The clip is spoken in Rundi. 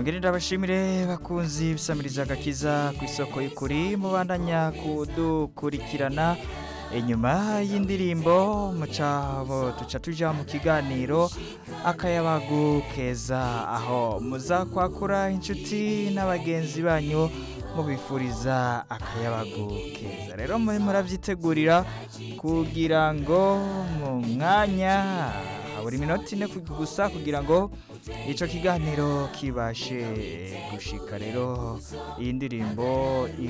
nongere ndabashimire bakunzi bisamiriza agakiza ku isoko y'ukuri mubandanya kudukurikirana inyuma y'indirimbo mucabo tuca tuja mu kiganiro akayabagu keza aho muza kwakura inshuti n'abagenzi banyu mubifuriza akayabagu keza rero muri muravyitegurira kugira ngo mu mwanya habura iminota ine gusa kugira ngo ico kiganiro kibashe gushika rero iyi ndirimbo